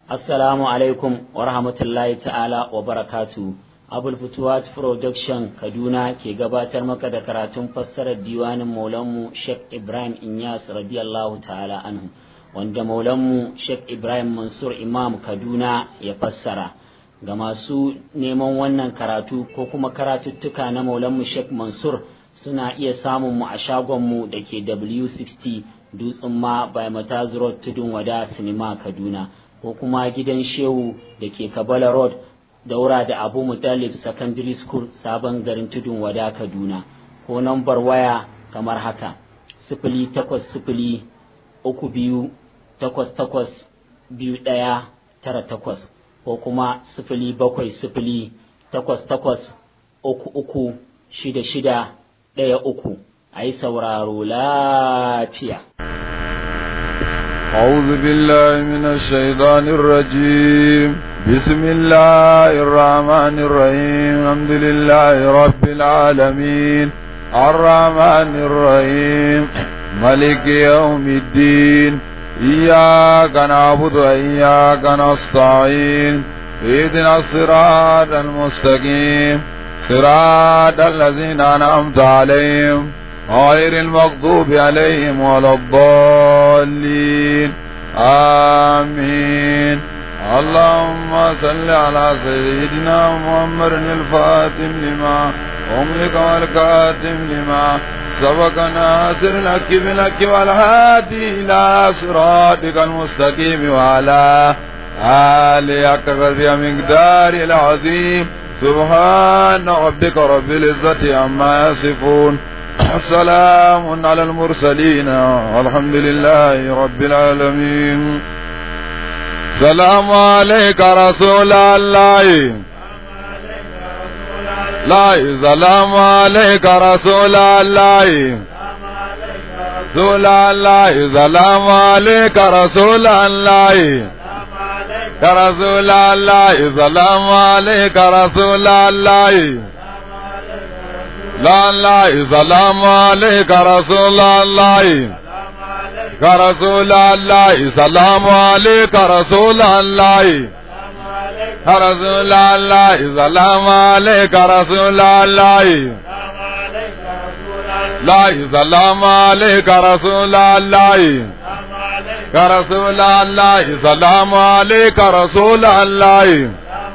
Assalamu alaikum wa rahmatullahi ta'ala wa barakatu. Abul Futuwat Production Kaduna ke gabatar maka da karatun fassarar diwanin Maulanmu Sheikh Ibrahim Inyas radiyallahu ta'ala anhu wanda Maulanmu Sheikh Ibrahim Mansur Imam Kaduna ya fassara. Ga masu neman wannan karatu ko kuma karatuttuka na Maulanmu Sheikh Mansur suna iya samun mu a shagonmu da ke W60 Dutsen ma by Mataz Road Tudun Wada Sinima Kaduna. ko kuma gidan shehu da ke kabala road daura da abu mutalib secondary school sabon garin tudun wada kaduna ko nambar waya kamar haka sifili takwas sifili uku biyu takwas takwas biyu ɗaya tara takwas ko kuma sifili bakwai sifili takwas takwas uku uku shida shida ɗaya uku a yi sauraro lafiya أعوذ بالله من الشيطان الرجيم بسم الله الرحمن الرحيم الحمد لله رب العالمين الرحمن الرحيم ملك يوم الدين إياك نعبد وإياك نستعين اهدنا الصراط المستقيم صراط الذين أنعمت عليهم غير المغضوب عليهم ولا الضالين آمين اللهم صل على سيدنا محمد الفاتم لما أملك والكاتم لما سبق ناصر الحق بالحق والهادي إلى صراطك المستقيم وعلى آله حق قدر مقدار العظيم سبحان ربك رب العزة عما يصفون سلام على المرسلين والحمد لله رب العالمين سلام عليك رسول الله لا سلام عليك رسول الله رسول الله سلام عليك رسول الله رسول الله سلام عليك رسول الله لا لا سلام عليك رسول الله رسول الله سلام عليك رسول الله رسول الله سلام عليك رسول الله لا سلام عليك رسول الله رسول الله سلام عليك رسول الله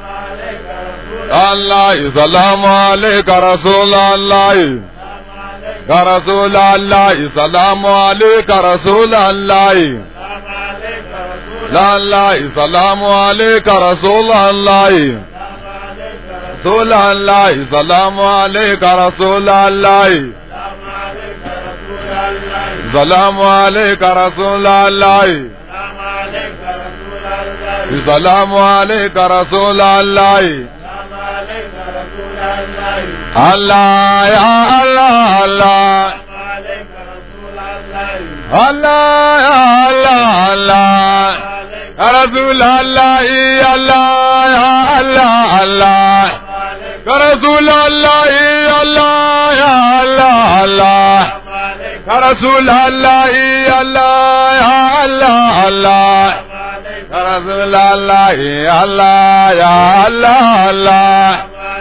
الله سلام عليك رسول الله رسول الله سلام عليك رسول الله لا الله سلام عليك رسول الله رسول الله سلام عليك رسول الله سلام عليك رسول الله سلام عليك رسول الله الله يا الله الله الله يا الله الله يا رسول الله يا الله يا الله الله يا رسول الله يا الله يا الله الله يا رسول الله يا الله يا الله الله يا رسول الله يا الله يا الله الله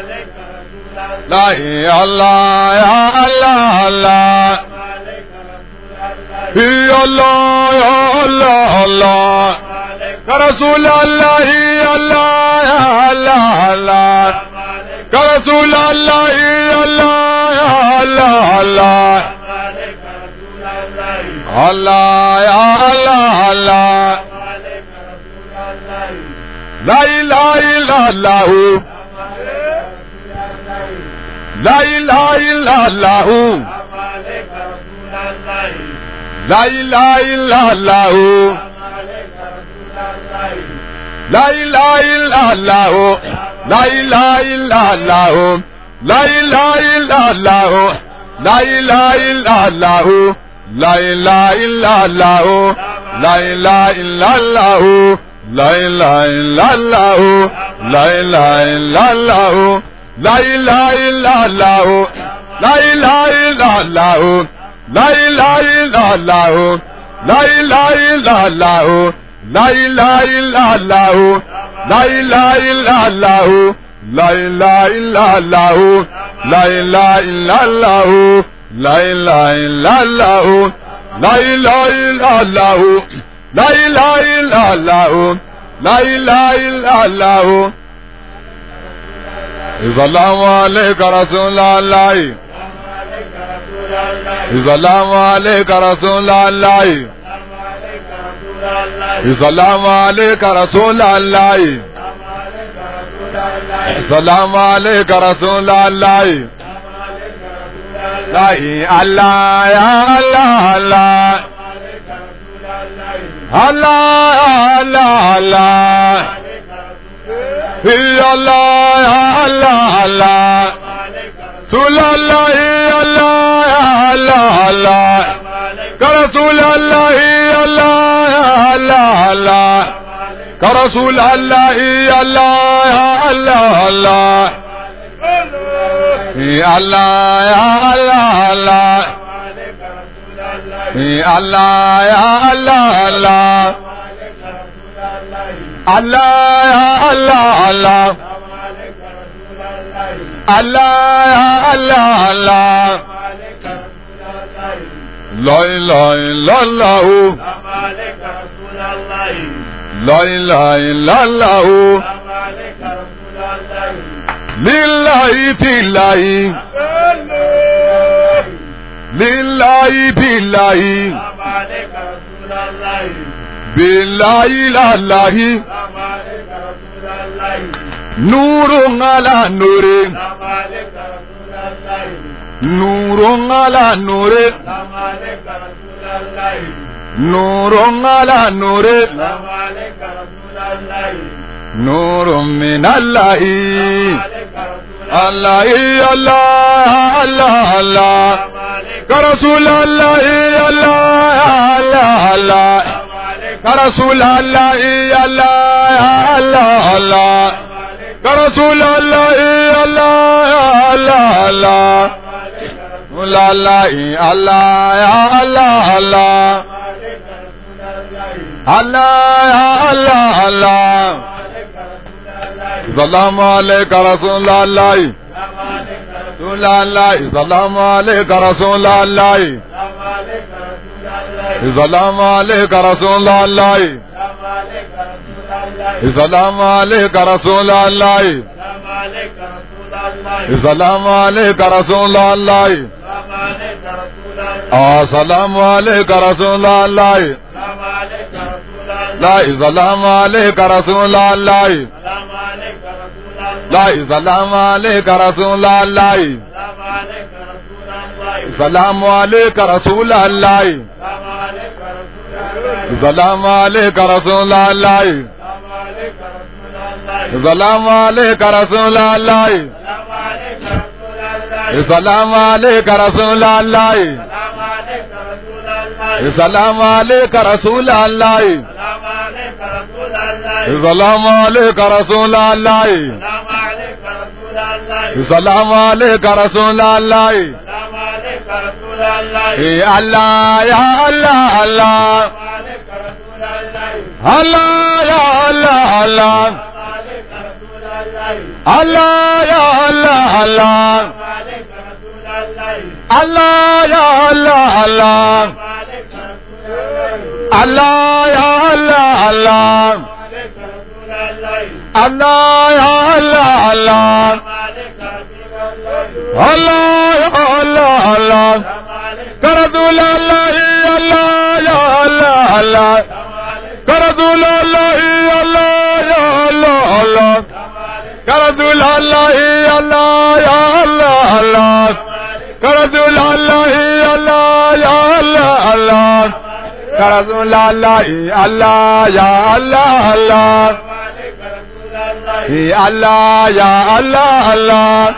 لا يا الله يا الله الله يا الله يا الله الله يا رسول الله يا الله يا الله الله يا رسول الله يا الله يا الله الله الله يا الله الله لا اله الا الله لا اله الا الله لا اله الا الله لا اله الا الله لا اله الا الله لا اله الا الله لا اله الا الله لا اله الا الله لا اله الا الله لا اله الا الله لا اله الا الله لا اله الا الله لا اله الا الله لا اله الا الله لا اله الا الله لا إله إلا الله لا إله إلا الله لا إله إلا الله لا إله إلا الله لا إله إلا الله لا إله إلا الله لا إله إلا الله لا إله إلا الله السلام عليك رسول الله السلام عليك رسول الله السلام عليك رسول الله السلام عليك رسول الله لا الله يا الله الله الله الله الله يا الله يا الله الله رسول الله يا الله يا الله الله كرسول الله يا الله يا الله الله كرسول الله يا الله يا الله الله يا الله يا الله الله يا الله يا الله الله الله يا الله الله الله يا الله الله لا إله إلا الله لا إله إلا الله لله بالله لله بالله بالله لا الله نور على نور نور على نور نور على نور نور من الله الله الله الله الله كرسول الله الله الله الله كرسول الله الله الله الله كرسول الله الله الله الله لا لا الله يا الله الله الله يا الله الله سلام عليك رسول الله رسول الله سلام عليك رسول الله سلام عليك رسول الله سلام عليك رسول الله سلام عليك رسول الله السلام عليك رسول الله لا سلام عليك رسول الله لا سلام عليك رسول الله سلام عليك رسول الله سلام عليك رسول الله سلام عليك رسول الله سلام عليك رسول الله سلام عليك رسول الله سلام عليك رسول الله سلام عليك رسول الله يا الله يا الله الله الله يا الله الله الله يا الله الله الله يا الله الله الله يا الله الله الله يا الله الله الله يا الله الله كرذول الله الله يا الله الله كرذول الله الله يا الله الله كرذول الله الله يا الله الله كرذول الله الله يا الله الله كرذول الله الله يا الله الله الله يا الله الله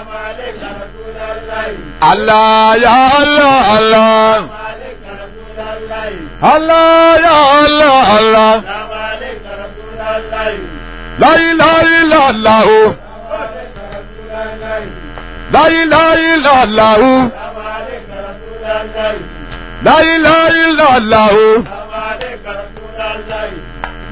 الله يا الله الله الله يا الله الله لا إله إلا الله لا إله إلا الله لا إله إلا الله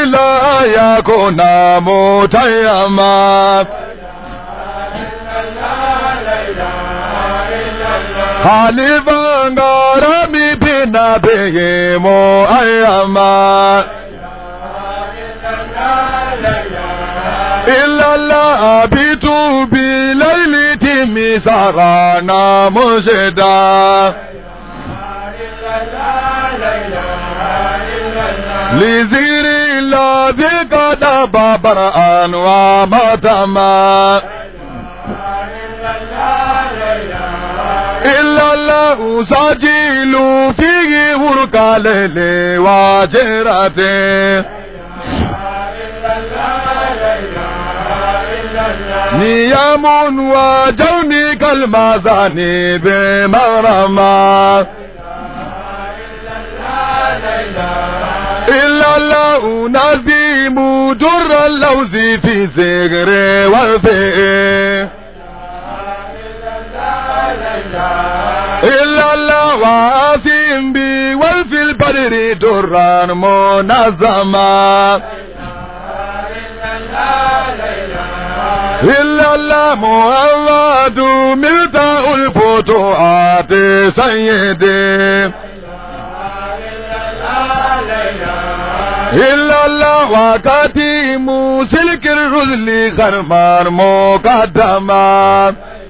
لا يكون متيما حليفا غرامي بنبيه مؤيما إلا الله أبيت بليل تمي سرانا مشدا لذير الذي قد بابر أنوى متما إلا الله سجيل فيه ورقا ليلي واجرته نيام وجوني كالمازان بمرما إلا الله نزيم در اللوز في زغر والفئ إلا الله واسم بي والفي البدر درا منظما إلا الله محمد ملتاء الفتوحات سيدي إلا الله وكتيم سلك الرسل خرمان مقدما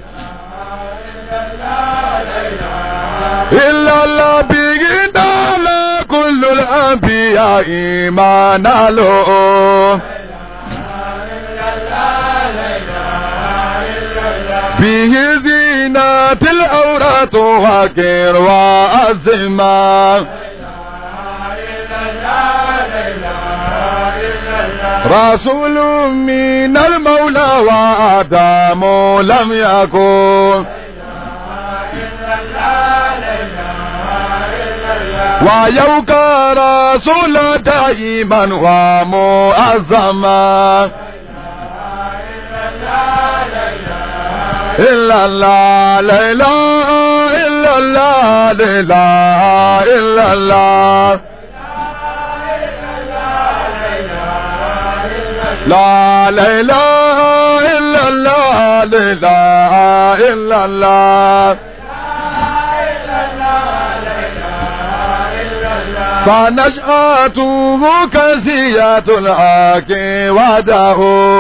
إلا الله بيدال كل الأنبياء إيمان له به زينة الأورات وكر وأزمان رسول من المولى وآدم لم يكن ويوك رسول دائما ومؤزما إلا الله لا إله إلا الله لا إله إلا الله لا لا إله إلا الله لا إله إلا الله فنشأته كزية الحق وده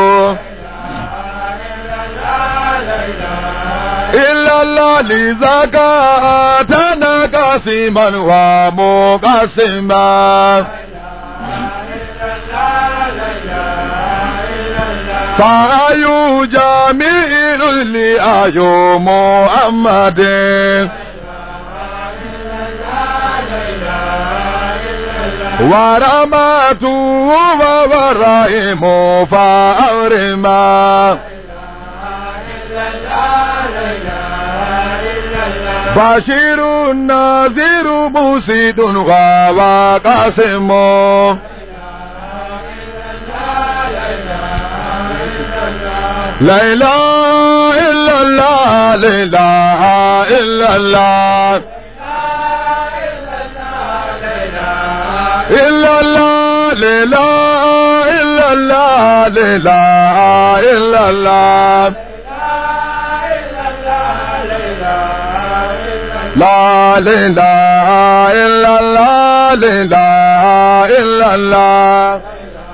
إلا الله لذاك أتانا قاسما ومقسما فأي جميل لأي محمد ورماته وورائم فأورما بشير نذير مسيد وقاسم لا إله إلا الله لا إله إلا الله إلا الله لا إله إلا الله لا إله إلا الله لا إله إلا الله لا إله إلا الله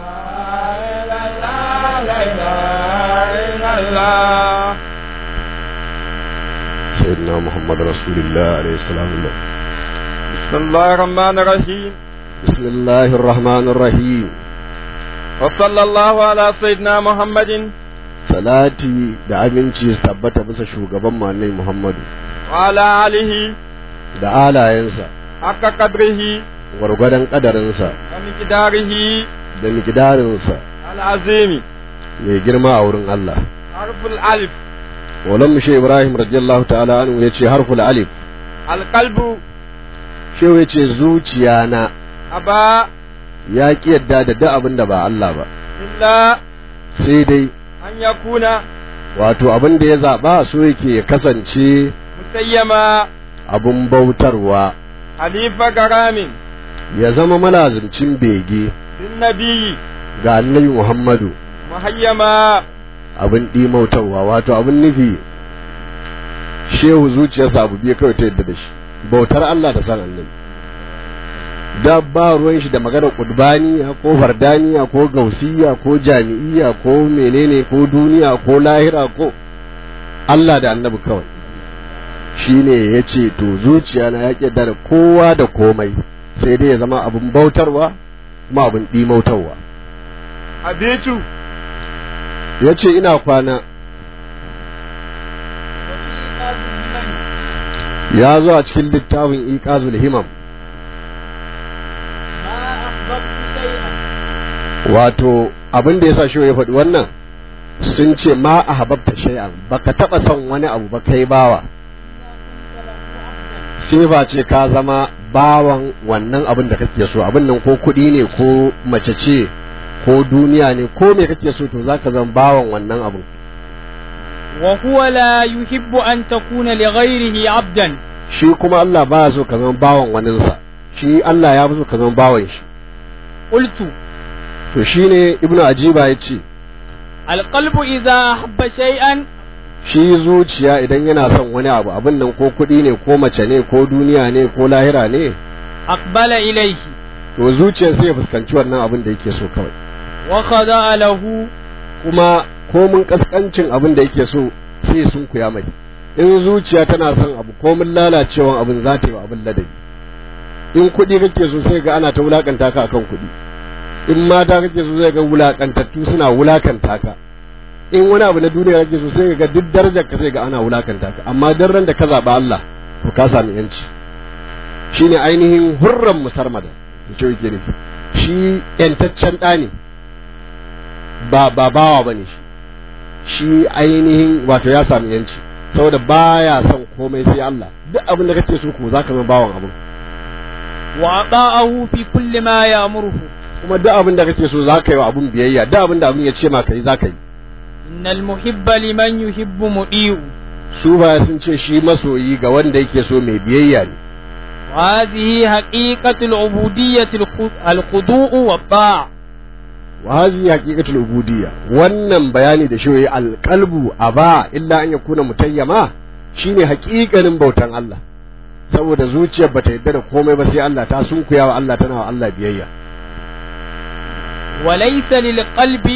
سيدنا محمد رسول الله عليه السلام الله بسم الله الرحمن الرحيم بسم الله الرحمن الرحيم وصلى الله على سيدنا محمد salati da aminci su tabbata bisa shugaban manai Muhammadu وعلى آله da alayensa حق قدره gwargwadon kadarinsa ومقداره da mikidarinsa العظيم mai girma a wurin Allah حرف الألف Maulan Mushe Ibrahim radiyallahu ta'ala anhu ya ce harful alif القلب shehu ya ce zuciya na أبا ya ki yadda da duk abin da ba Allah ba إلا sai dai أن يكون wato abin da ya zaɓa so yake ya kasance مسيما abin bautarwa حليف كرام ya zama malazimcin bege بالنبي ga annabi Muhammadu مهيما abin ɗimautarwa wato abin nufi shehu zuciyarsa abu biyu kawai ta yadda da shi bautar Allah da san annabi da ba ruwan shi da maganar kudbaniya ko fardaniya ko gausiya ko jami'iya ko menene ko duniya ko lahira ko Allah da annabi kawai shine ya ce to zuciya na ya ƙyadda da kowa da komai sai dai ya zama abin bautarwa kuma abin ɗimautarwa أبيت ya ce ina kwana ya zo a cikin littafin iqazul himam wato abin da yasa shi ya faɗi wannan sun ce ma a hababta shay'an baka taɓa son wani abu ba kai bawa sai ba ce ka zama bawan wannan abin da kake so abin nan ko kuɗi ne ko mace ce ko duniya ne ko me kake so to zaka zama bawan wannan abin وهو لا يحب أن تكون لغيره عبدا shi kuma Allah ba so ka zama bawan waninsa shi Allah ya fi so ka zama bawan shi قلت to shine ibnu ajiba ya ce القلب إذا أحب شيئا shi zuciya idan yana son wani abu abin nan ko kuɗi ne ko mace ne ko duniya ne ko lahira ne أقبل إليه to zuciyar sai ya fuskanci wannan abin da yake so kawai وخضع له kuma komin kaskancin abin da yake so sai sun kuya mai in zuciya tana son abu komin lalacewan abin za ta yi wa abin ladabi in kuɗi kake so sai ga ana ta wulakanta ka akan kuɗi in mata kake so sai ga wulakantattu suna wulakanta ka in wani abu na duniya kake so sai ga duk darajar ka sai ga ana wulakanta ka amma dan ran da ka zaɓa Allah to ka sami yanci shine ainihin hurran musarmada da ce yake nufi shi yantaccen ɗa ne ba ba bawa bane shi shi ainihin wato ya sami yanci saboda baya son komai sai Allah duk abin da kake so ko zaka zama bawan abin وأطاعه في كل ما يأمره kuma duk abin da kake so zaka yi wa abin biyayya duk abin da abin ya ce ma kai zaka yi إن المحب لمن يحب مطيع su ba sun ce shi masoyi ga wanda yake so mai biyayya ne وهذه حقيقة العبودية الخ- الخضوع والطاعة wa hadhihi haqiqatul ubudiyya wannan bayani da shi alqalbu aba illa an yakuna mutayyama shine haƙiƙanin bautan Allah saboda zuciyar bata yadda da komai ba sai Allah ta sunkuya wa Allah tana wa Allah biyayya وليس للقلب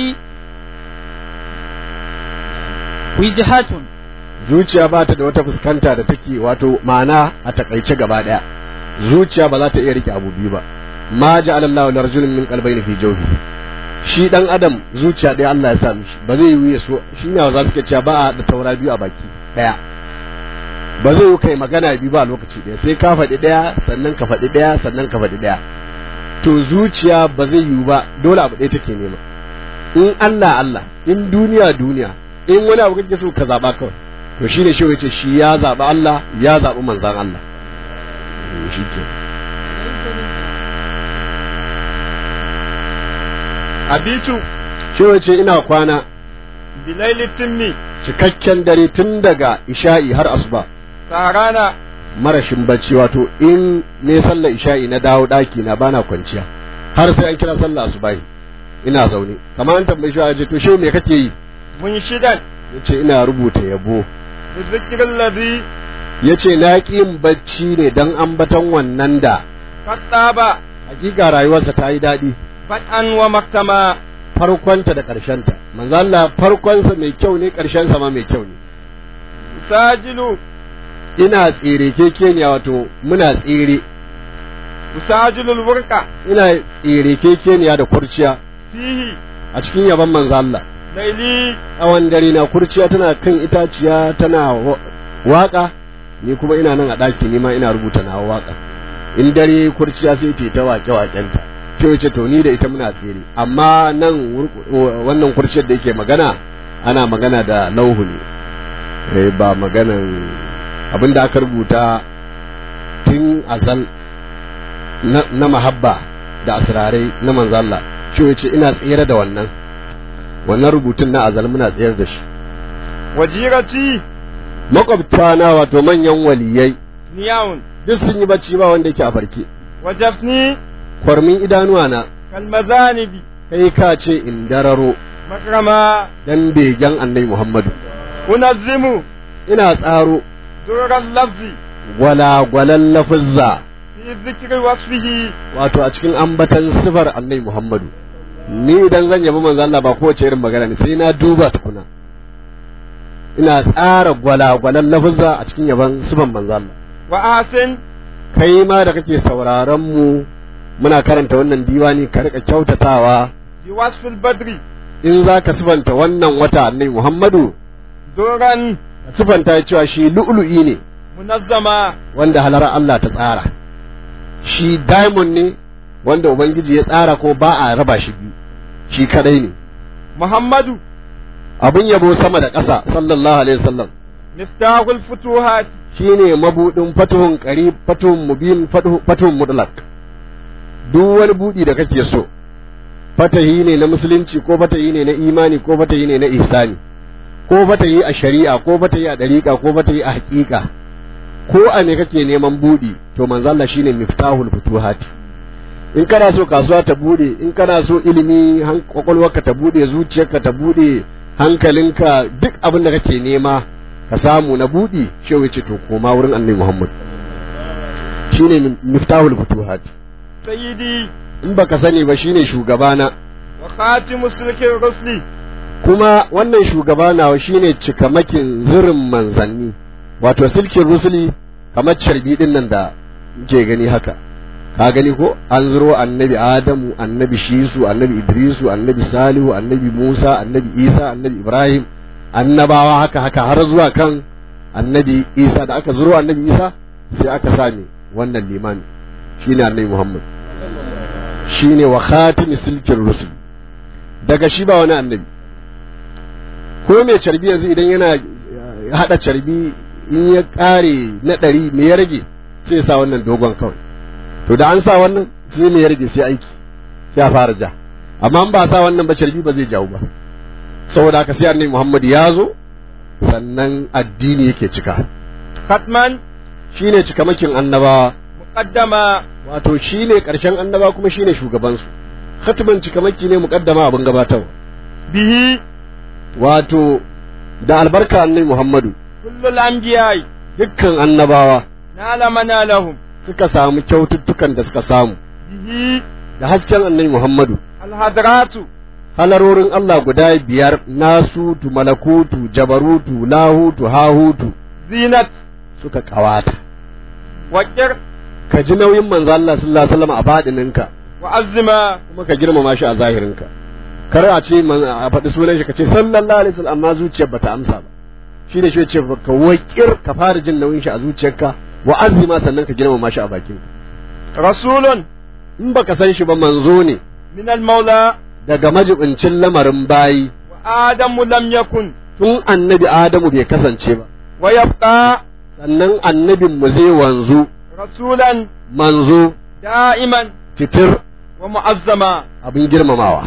وجهة zuciya ba ta da wata fuskanta da take wato ma'ana a takaice gaba daya zuciya ba za ta iya rike abu biyu ba ma ja'ala Allahu lirajulin min qalbayni fi jawfi shi dan adam zuciya ɗaya Allah ya sa mishi ba zai yi ya so shi ne za su cewa ba a da taura biyu a baki ɗaya ba zai yi kai magana biyu ba a lokaci ɗaya sai ka faɗi ɗaya sannan ka faɗi ɗaya sannan ka faɗi ɗaya to zuciya ba zai yi ba dole abu ɗaya take nema in Allah Allah in duniya duniya in wani abu kake so ka zaɓa kawai to shi ne shi ce shi ya zaɓi Allah ya zaɓi manzan Allah shi ke abitu shi ce ina kwana bilaili timmi cikakken dare tun daga isha'i har asuba sarana marashin bacci wato in ne sallar isha'i na dawo ɗaki na bana kwanciya har sai an kira sallar asubahi ina zaune kamar an tambayi shi ce to shi me kake yi mun shidan yace ina rubuta yabo da zikirin ladhi yace na ƙi yin bacci ne dan ambaton wannan da fattaba hakika rayuwarsa ta yi daɗi fat'an wa maktama farkonta da ƙarshenta manzo Allah farkonsa mai kyau ne ƙarshensa ma mai kyau ne usajilu ina tsere kekeniya wato muna tsere usajilul wurqa ina tsere kekeniya da kurciya fihi a cikin yaban manzo Allah laili tsawon dare na kurciya tana kan itaciya tana wa- waka ni kuma ina nan a ɗaki ni ma ina rubuta na waka in dare kurciya sai ta yi ta wake wakenta ce ce to ni da ita muna tsere amma nan wur- wannan kurciyar da yake magana ana magana da lauhu ne eh, ba maganan abin da aka rubuta tun azal na, na mahabba da asirarai na manzalla ce ce ina tsere da wannan wannan rubutun na azal muna tsayar da shi wajirati makwabta na wato manyan waliyai niyawun duk sun yi bacci ba wanda yake a farke wajafni kwarmin idanuwa na كالمذانب kai ka ce in dararo مكرما dan begen annabi Muhammadu أنظم ina tsaro دور اللفظ gwalagwalan lafizza في ذكر وصفه wato a cikin ambatan sifar annabi Muhammadu ni idan zan yabi manzo Allah ba kowace irin magana ne sai na duba tukuna ina tsara gwalagwalan lafizza a cikin yaban sifar manzo Allah وآسن kai ma da kake sauraron mu muna karanta wannan diwani ka rika kyautatawa بوصف البدر in za ka sifanta wannan wata annabi Muhammadu دورا ka sifanta cewa shi lu'lu'i ne منظما wanda halar Allah ta tsara shi diamond ne wanda ubangiji ya tsara ko ba a raba shi biyu shi kadai ne محمد abin yabo sama da ƙasa sallallahu alaihi wasallam مفتاح الفتوحات shine mabudin fatuhun qarib fatuhun mubin fatuhu- fatuhun mutlaq duk wani budi da kake so fatahi ne na musulunci ko fatahi ne na imani ko fatahi ne na ihsani ko fatahi a shari'a ko fatahi a dariqa ko fatahi a haƙiƙa ko a ne kake neman budi to manzo Allah shine miftahul futuhati in kana so kasuwa ta bude in kana so ilimi han- kwakwalwarka ta bude zuciyarka ta bude hankalinka duk abin da kake nema ka samu na budi shehu ce to koma wurin annabi Muhammad shine miftahul futuhat سيدي in baka sani ba shine shugabana وخاتم سلك الرسل kuma wannan shugaba nawa shine cikamakin zirin manzanni wato silkin rusuli kamar carbi din nan da ke gani haka ka gani ko an zuro annabi adamu annabi shisu annabi idrisu annabi salihu annabi musa annabi isa annabi ibrahim annabawa haka haka har zuwa kan annabi isa da aka zuro annabi isa sai aka sami wannan limami shine annabi muhammad shine wa khatimi silkin rusul daga shi ba wani annabi ko mai carbi yanzu idan yana hada carbi in ya kare na ɗari me ya rage sai ya sa wannan dogon kawai to da an sa wannan sai me ya rage sai aiki sai a fara ja amma in ba sa wannan ba carbi ba zai jawo ba saboda haka sai annabi Muhammad ya zo sannan addini yake cika ختما shine cikamakin annabawa مقدما wato shine karshen annaba kuma shine shugabansu khatman cikamaki ne muqaddama abin gabatarwa به wato da albarka annabi Muhammadu كل الأنبياء dukkan annabawa نال منالهم suka samu kyaututtukan da suka samu به da hasken annabi Muhammadu الحضرات halarorin Allah guda biyar nasutu malakutu jabarutu lahutu hahutu زينة suka kawata وكر ka ji nauyin manzo Allah sallallahu alaihi wasallam a fadininka وعزما kuma ka girmama shi a zahirinka kar a ce man a faɗi sunan shi ka ce sallallahu alaihi wasallam amma zuciyar bata amsa ba shi da shi ya ce ka wakir ka fara jin nauyin shi a zuciyarka wa azima sannan ka girmama shi a bakinka رسول in baka san shi ba manzo ne من المولى daga majibincin lamarin bayi وآدم لم يكن tun annabi Adamu bai kasance ba ويبقى sannan annabin mu zai wanzu رسولا manzo دائما titir ومعظما abin girmamawa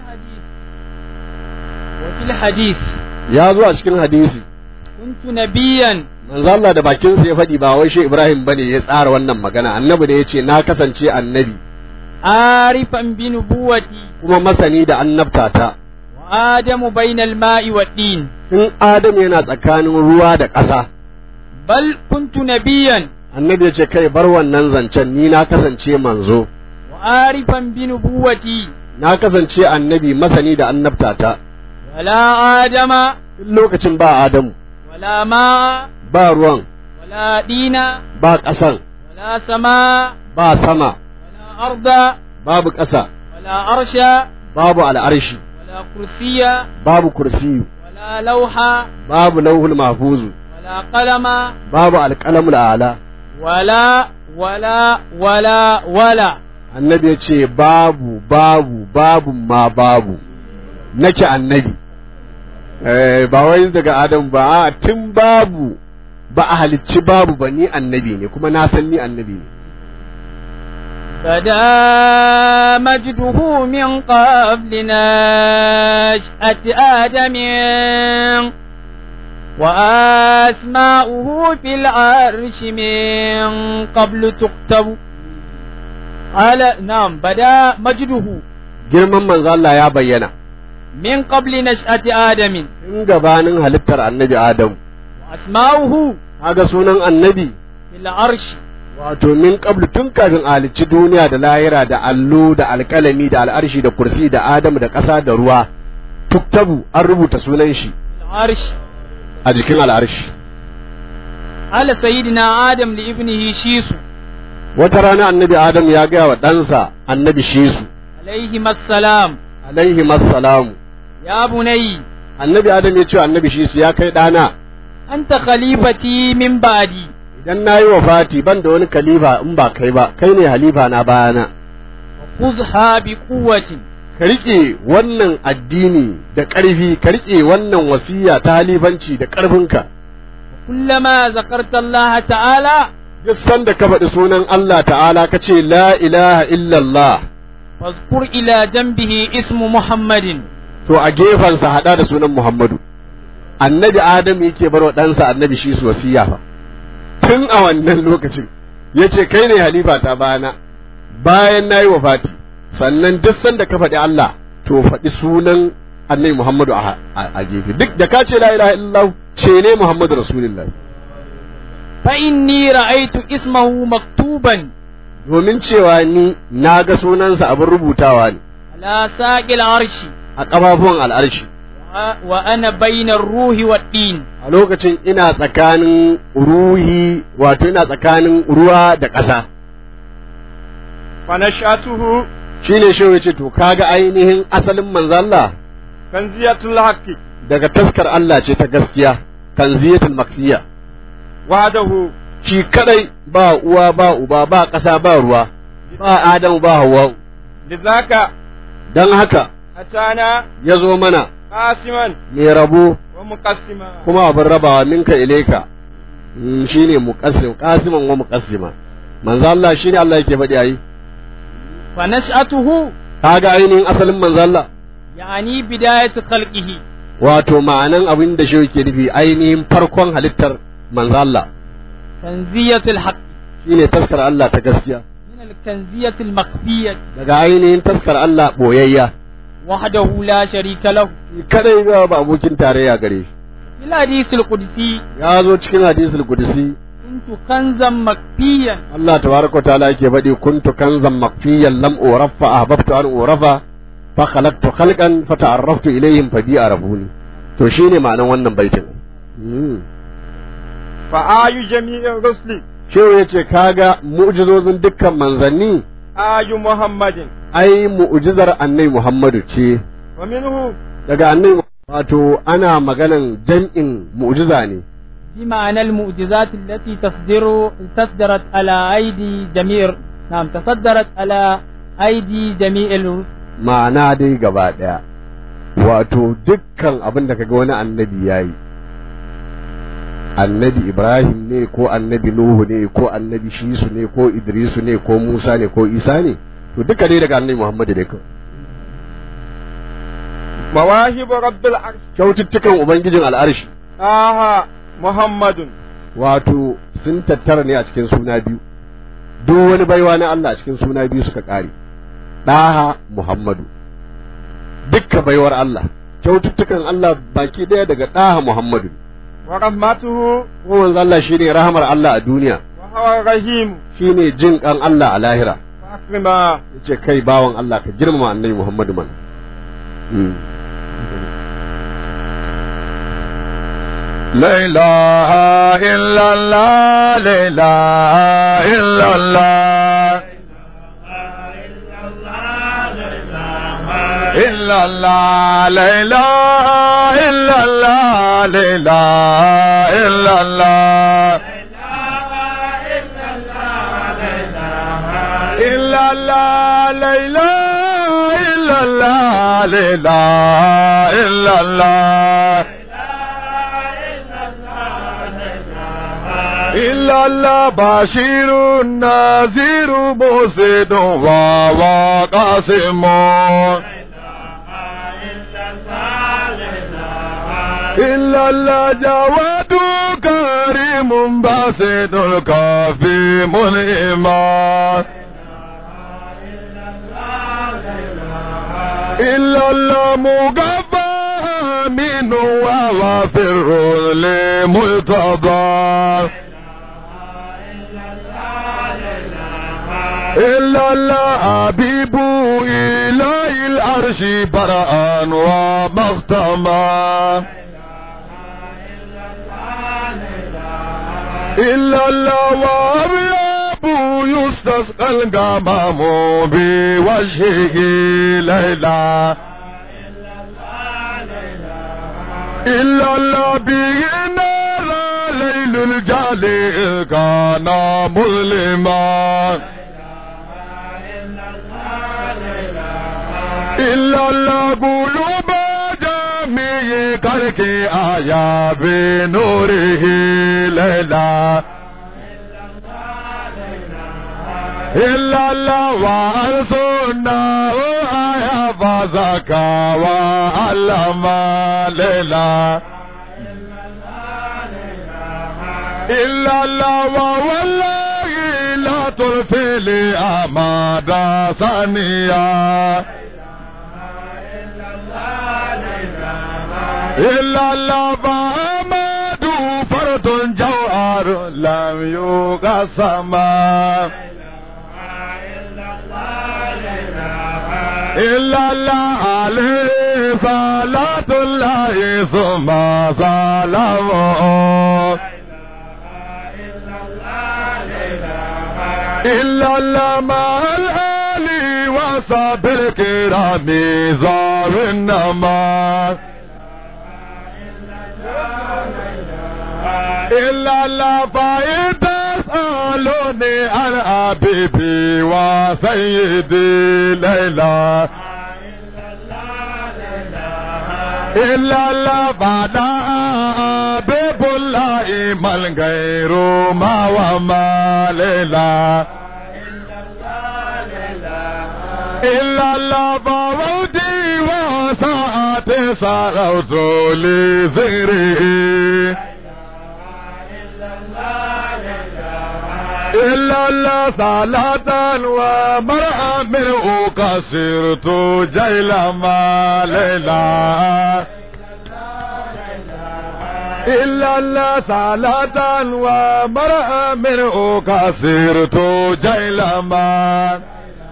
وفي الحديث ya zo a cikin hadisi كنت نبيا manzo Allah da bakinsa ya faɗi ba wai shi Ibrahim bane ya tsara wannan magana annabi ne ya ce na kasance annabi عارفا بنبوتي kuma masani da annabtata وآدم بين الماء والدين in Adam yana tsakanin ruwa da ƙasa بل كنت نبيا annabi ya ce kai bar wannan zancen ni na kasance manzo وعارفا بنبوتي na kasance annabi masani da annabtata ولا آدم tun lokacin ba Adamu ولا ماء ba ruwan ولا دين ba ƙasan ولا سماء ba sama ولا أرض babu ƙasa ولا عرش babu al'arshi ولا كرسي babu kursiyu ولا لوح babu lauhul mahfuzu ولا قلم babu alƙalamul ala ولا ولا ولا ولا annabi ya ce babu babu babu ma babu nake annabi eh, ba wai daga adam ba a tun babu ba a halicci babu ba ni annabi ne kuma na san ni annabi ne بدا مجده من قبل نشأة آدم وأسماؤه في العرش من قبل تكتب قال نعم بدا مجده girman manzo Allah ya bayyana من قبل نشأة آدم in gabanin halittar annabi Adam وأسماؤه kaga sunan annabi في العرش wato min qablu tun kafin a halicci duniya da lahira da allo da alkalami da al'arshi da kursi da Adam da ƙasa da ruwa tuktabu an rubuta sunan shi في العرش a jikin al'arshi قال سيدنا آدم لابنه شيس wata rana annabi Adam ya gaya wa ɗansa annabi Shisu عليهما السلام alaihi massalamu يا بني annabi Adam ya ce wa annabi Shisu ya kai ɗana أنت خليفتي من بعدي idan na yi wa fati ban da wani kalifa in ba kai ba kai ne halifa na bayana خذها بقوة ka riƙe wannan addini da ƙarfi ka riƙe wannan wasiya ta halifanci da ƙarfinka كلما ذكرت الله تعالى duk sanda ka faɗi sunan Allah ta'ala ka ce la ilaha illallah فاذكر إلى جنبه اسم محمد to a gefensa haɗa da sunan Muhammadu annabi Adam yake bar wa ɗansa annabi shi su wasiya fa tun a wannan lokacin ya ce kai ne halifa ta bayana bayan na yi wa fati sannan duk sanda ka faɗi Allah to faɗi sunan annabi Muhammadu a, a, a gefe duk da ka ce la ilaha illallah ce ne Muhammadu Rasulullah فإني رأيت اسمه مكتوبا domin cewa ni na ga sunansa abin rubutawa ne على ساق العرش a ƙafafuwan al'arshi و- وأنا بين الروح والدين a lokacin ina tsakanin ruhi wato ina tsakanin ruwa da ƙasa فنشأته shine shi ya ce to kaga ainihin asalin manzo Allah كنزية الحق daga taskar Allah ce ta gaskiya kanziyatul makfiya وحده shi kadai ba uwa ba uba ba ƙasa ba ruwa ba Adamu ba Hawwa لذاك dan haka أتانا ya zo mana قاسما mai rabo ومقسما kuma abin rabawa minka ilaika Mm, shine muqassim qasiman wa muqassima manzo Allah shine Allah yake faɗi ayi فنشأته kaga ainihin asalin manzo Allah يعني بداية خلقه wato ma'anan abin da shi yake nufi ainihin farkon halittar manzo Allah كنزية الحق shine taskar Allah ta gaskiya من الكنزية المخفية daga ainihin taskar Allah boyayya وحده لا شريك له Shi kadai ba ba abokin tarayya gare shi في الحديث القدسي ya zo cikin hadisul qudsi كنت كنزا مخفيا Allah tabaraka wa ta'ala yake faɗi kuntu kanzan makfiyan lam urafa ahbabtu an urafa fa khalaqtu khalqan fa ta'arraftu ilayhim fa bi arafuni to shine ma'anan wannan baitin Mm. فآي جميع الرسل shehu yace kaga mu'jizozin dukkan manzanni آي محمد ai mu'jizar annabi Muhammadu ce ومنه daga annabi wato ana maganan jam'in mu'jiza ne بمعنى المعجزات التي تصدر تصدرت على أيدي جميع نعم تصدرت على أيدي جميع الرسل ma'ana dai gaba ɗaya wato dukkan abin da kaga wani annabi ya yi annabi ibrahim ne ko annabi nuhu ne ko annabi shisu ne ko idrisu ne ko musa ne ko isa ne to duka dai daga annabi muhammadu ne kawai مواهب رب العرش kyaututtukan ubangijin al'arshi آها محمد wato sun tattara ne a cikin suna biyu duk wani baiwa na Allah a cikin suna biyu suka ƙare ɗaha muhammadu dukka baiwar Allah kyaututtukan Allah baki ɗaya daga ɗaha muhammadu ورحمته ko manzo Allah shine rahamar Allah a duniya وهو الرحيم shine jin kan Allah a lahira فأكرما yace kai bawan Allah ka girmama annabi Muhammadu man لا إله إلا الله لا إله إلا الله إلا الله لا إله إلا الله لا إله إلا الله إلا الله لا إله إلا الله لا إله إلا الله إلا الله بشير نذير مرسد وقاسم إلا الله جواد كريم باسط الكافي منعما إلا الله مقفى من وغفر لملتضى إلا الله حبيب إلى العرش برأ ومختما إلا الله وأبياب يستسقى الغمام بوجهه ليلا إلا الله به نار ليل الجالي كان مظلما إلا الله قلوب جميع كرك آيا بنوره ليلا إلا الله وأرسلنا آيا فزكى وعلم ليلا إلا الله والله لا ترفي لي أماد ثانية إلا الله فأماد فرد جوهر لم يقسم إلا الله عليه صلاة الله ثم سلامه إلا الله مع الآل وصحب الكرام زار النما إلا الله فإن تسألوني عن حبيبي وسيدي ليلى إلا الله بعد حبيب الله من غير ما وما ليلى إلا الله فوتي وساعتي صارت لذكره إلا الله صلاة ومرأة منه كسرت جيل ما ليلى إلا الله صلاة ومرأة منه كسرت جيل ما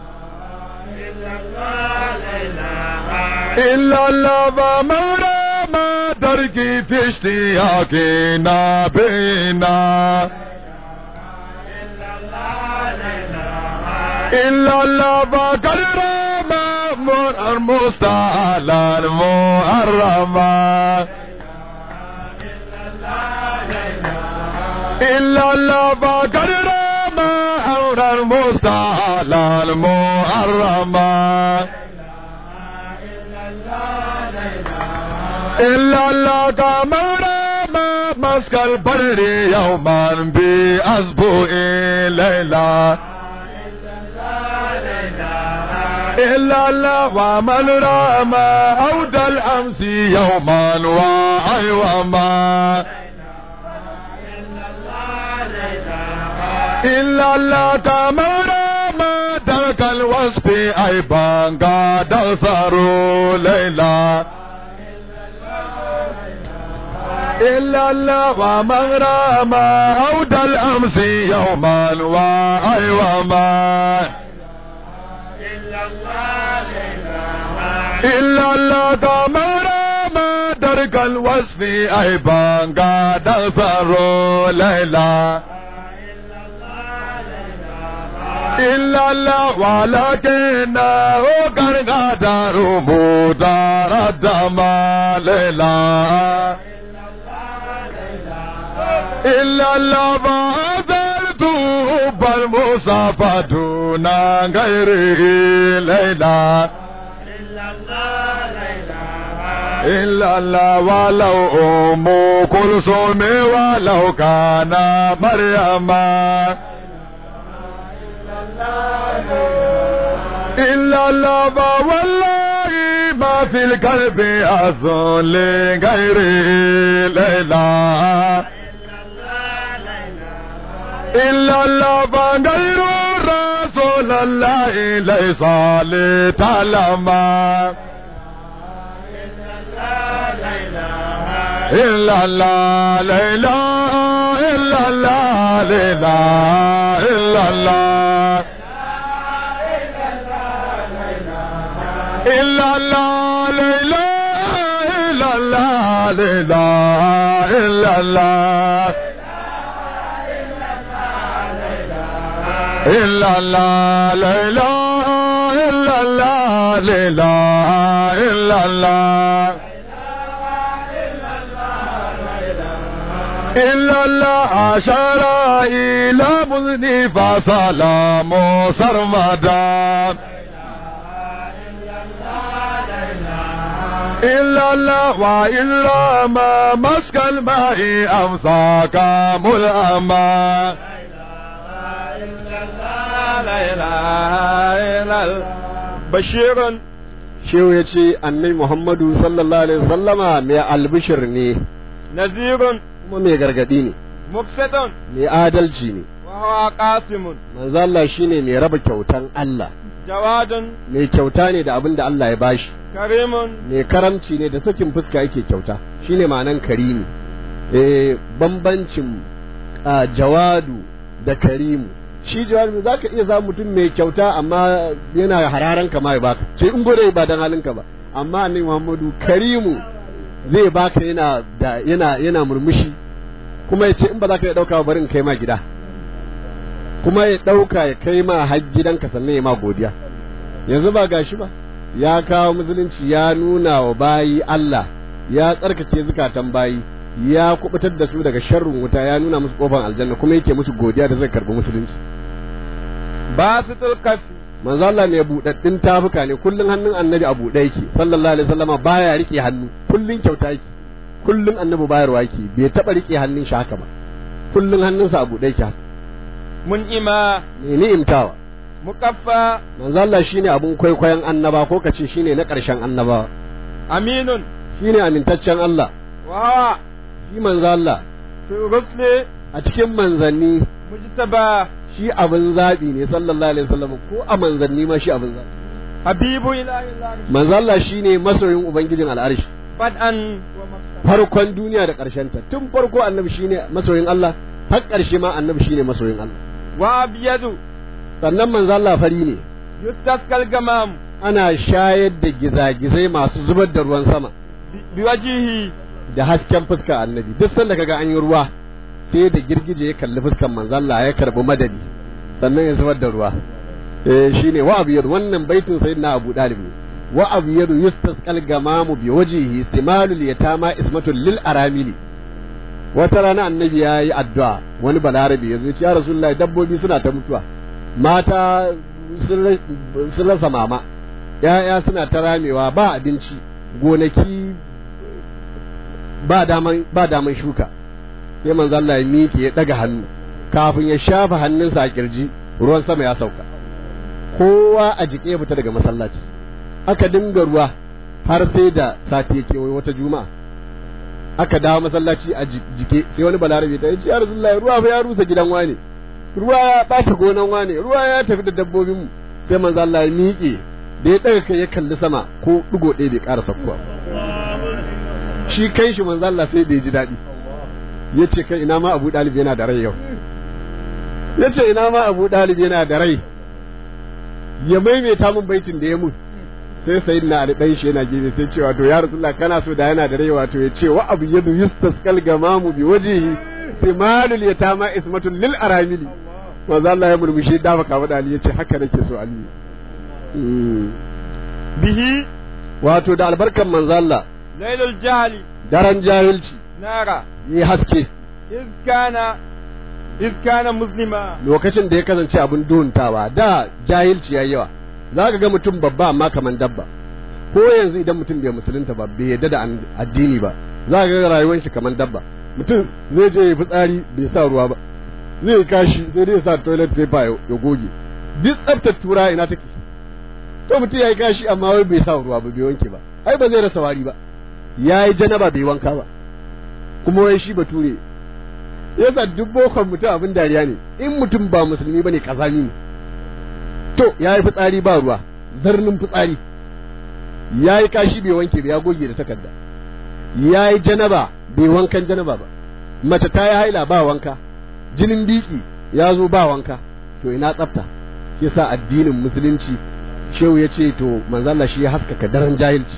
إلا الله ومرأة ما تركي في اشتياقنا بينا إلا الله بكر مأمور المستعلى المحرمة إلا الله بكر مأمور المستعلى المحرمة إلا الله كمر ما مسك البر يوما بأسبوع ليلة إلا الله ومن رام عود الأمس يوما وأيوما إلا الله كما رام ترك الوصف أيضا قد أثروا ليلا إلا الله ومن رام عود الأمس يوما وأيوما إلا الله كما ما درك الوصف أيضا قد أثروا ليلا إلا الله ولكنه قد غدر مدار الدم ليلا إلا الله فأزلت حب المصطفى دون غيره ليلا إلا الله ولو أم كلثوم ولو كان مريم إلا الله والله ما في القلب أصل لغيره ليلا إلا الله فغير رسول الله ليس لتعلم إلا الله لا إله إلا الله لا إله إلا الله إلا الله لا إله إلا الله لا إله إلا الله إلا الله لا إله إلا الله لا إله إلا الله إلا الله شرع إلى مذني فسلام سرمدا إلا الله وإلا ما مسك الماء أمساك ملأما لا إله إلا الله بشير shehu ya ce annai muhammadu sallallahu alaihi wasallama mai albishir ne نذير kuma mai gargadi ne مقسط mai adalci ne وهو قاسم manzo Allah shine mai raba kyautan Allah جواد mai kyauta ne da abin da Allah ya bashi كريم mai karamci ne da sakin fuska yake kyauta shine ma'anan karimi eh bambancin ah, jawadu da karimu shi jawadu za ka iya za mutum mai kyauta amma yana hararan ka ma ya baka ce in gode ba dan halinka ba amma annabi Muhammadu karimu zai baka yana da yana yana murmushi kuma ya ce in ba za ka iya dauka ba bari in kai ma gida kuma ya dauka ya kai ma har gidanka sannan ya ma godiya yanzu ba gashi ba ya kawo musulunci ya nuna wa bayi Allah ya tsarkake zukatan bayi ya kubutar da su daga sharrin wuta ya nuna musu kofar aljanna kuma yake musu godiya da zai karbi musulunci باسط الكف manzo Allah mai budaddin tafuka ne kullun hannun annabi a buɗe yake sallallahu alaihi wasallama baya rike hannu kullun kyauta yake kullun annabi bayarwa yake bai taba rike hannun shi haka ba kullun hannunsa a buɗe yake haka منئما ne ni'imtawa مكفى manzo Allah shine abun kwaikwayon annaba ko kace shine na ƙarshen annabawa أمين shine amintaccen Allah وهو shi manzo Allah في الرسل a cikin manzanni مجتبى shi abin zaɓi ne sallallahu alaihi wasallam ko a manzanni ma shi abin zaɓi حبيب إله الله manzo Allah shine masoyin ubangijin al'arshi بدءا ومقصدا farkon duniya da ƙarshen ta tun farko annabi shine masoyin Allah har ƙarshe ma annabi shine masoyin Allah وأبيض sannan manzo Allah fari ne يستسقى الغمام ana shayar da gizagizai masu zubar da ruwan sama ب- بوجهه da hasken fuska annabi duk sanda kaga an yi ruwa sai da girgije ya kalli fuskan manzo Allah ya karbi madadi sannan ya zubar da ruwa eh shine wa abiyad wannan baitin sayyidina Abu Dalib ne wa abiyad yustasqal gamamu bi wajhihi simalul yatama ismatul lil aramili wata rana annabi ya yi addu'a wani balarabe ya zo ya ce ya rasulullahi dabbobi suna ta mutuwa mata sun ra- sun rasa mama ya'ya suna ta ramewa ba abinci gonaki ba daman ba daman shuka sai manzo Allah ya miƙe ya daga hannu kafin ya shafa hannunsa a kirji ruwan sama ya sauka kowa a jike ya fita daga masallaci aka dinga ruwa har sai da sati ya kewaye wata juma'a aka dawo masallaci a ji- jike sai wani balarabe ta ce ya rasulullahi ruwa fa ya rusa gidan wane ruwa ya ɓata gonan wane ruwa ya tafi da dabbobinmu sai manzo Allah ya miƙe da ya ɗaga kai ya kalli sama ko ɗigo ɗaya bai ƙara sakkuwa shi kai shi manzo Allah sai da ya ji daɗi ya ce kai ina ma Abu Dalib yana da rai yau ya ce ina ma Abu Dalib yana da rai ya maimaita min baitin da ya mun sai sayyidina Ali dan shi yana gefe sai cewa to ya Rasulullah kana so da yana da rai wato ya ce wa abu yadu yustasqal gamamu bi wajhihi simalul yatama ismatul lil aramili manzo Allah ya murmushi da baka wada Ali ya ce haka nake so Ali Mm. به wato da albarkan manzo Allah ليل الجهل daren jahilci نارا yi haske إذ كان إذ كان مسلما lokacin da ya kasance abin duhuntawa da jahilci yayi yawa za ka ga mutum babba amma kaman dabba ko yanzu idan mutum bai musulunta ba bai yadda da an- addini ba za ka ga rayuwar shi kaman dabba mutum zai je ya fitsari bai sa ruwa ba zai kashi sai dai ya sa toilet paper ya ya goge duk tsaftar tura ina take to mutum ya yi kashi amma wai bai sa ruwa ba bai wanke ba ai ba zai rasa wari ba ya yi janaba bai wanka ba kuma wai shi bature yasa duk bokon mutum abin dariya ne in mutum ba musulmi bane kazami ne to ya yi fitsari ba ruwa zarnin fitsari ya yi kashi bai wanke ba ya goge da takarda ya yi janaba bai wankan janaba ba mace ta yi haila ba wanka jinin biki ya zo ba wanka to ina tsafta shi yasa addinin musulunci shehu ya ce to manzala shi ya haskaka daren jahilci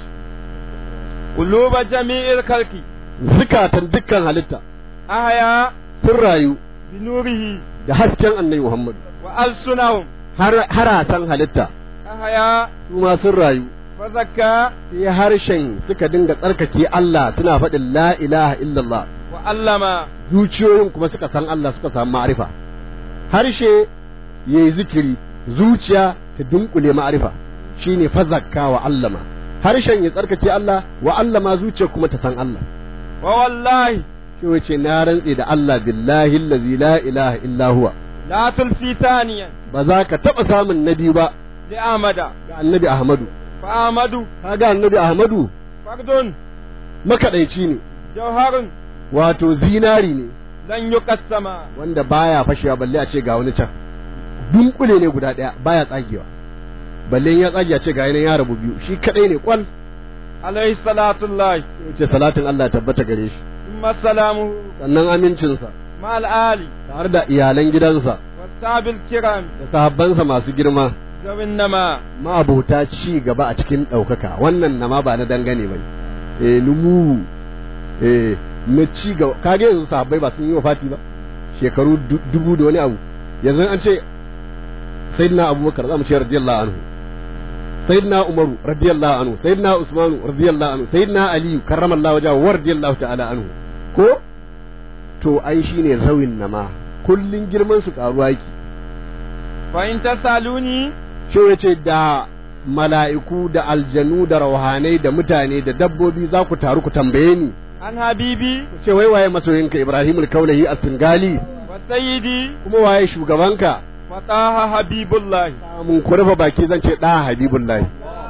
quluba jami'il khalqi zukatan dukkan halitta ahya sun rayu bi nurihi da hasken annabi Muhammad wa alsunahum har harasan halitta ahya su ma sun rayu fa zakka sai harshen suka dinga tsarkake Allah suna faɗin la ilaha illallah wa allama zuciyoyin kuma suka san Allah suka samu ma'arifa harshe yayi zikiri zuciya ta dunkule ma'arifa shine fazakka wa allama harshen ya tsarkake Allah wa allama zuciya kuma ta san Allah wa wallahi shi wace na rantse da Allah billahi allazi la ilaha illa huwa la tulfi thaniyan ba za ka taɓa samun nabi ba li amada ga annabi Ahmadu fa amadu kaga annabi Ahmadu fardun makaɗaici ne jawharun wato zinari ne lan yuqassama wanda baya fashewa balle a ce ga wani can dunkule ne guda ɗaya baya tsagewa balle in ya tsage a ce ga yanayin ya rabu biyu shi kadai ne kwal alayhi salatu llahi ce salatin Allah ya tabbata gare shi thumma salamuhu sannan amincinsa ma ali tare da iyalan gidansa wasabil kiram da sahabbansa masu girma zawin nama ma'abota ci gaba a cikin ɗaukaka wannan nama ba na dangane ba eh numu eh na ci gaba kage yanzu sahabbai ba sun yi wa fati ba shekaru du- dubu da wani abu yanzu an ce sayyidina abubakar za mu ce radiyallahu anhu sayyidina umaru radiyallahu anhu sayyidina usmanu radiyallahu anhu sayyidina aliyu karramallahu wajahu wa radiyallahu ta'ala anhu ko to ai shine zawin nama kullun girman su karuwa yake fa in tasaluni shi ya ce da mala'iku da aljanu da rauhanai da mutane da dabbobi za ku taru ku tambaye ni an habibi ku ce wai waye masoyinka Ibrahimul Kaulahi a Singali wa sayyidi kuma waye shugabanka wa taha habibullahi mun ku rufe baki zan ce ɗaha Habibullahi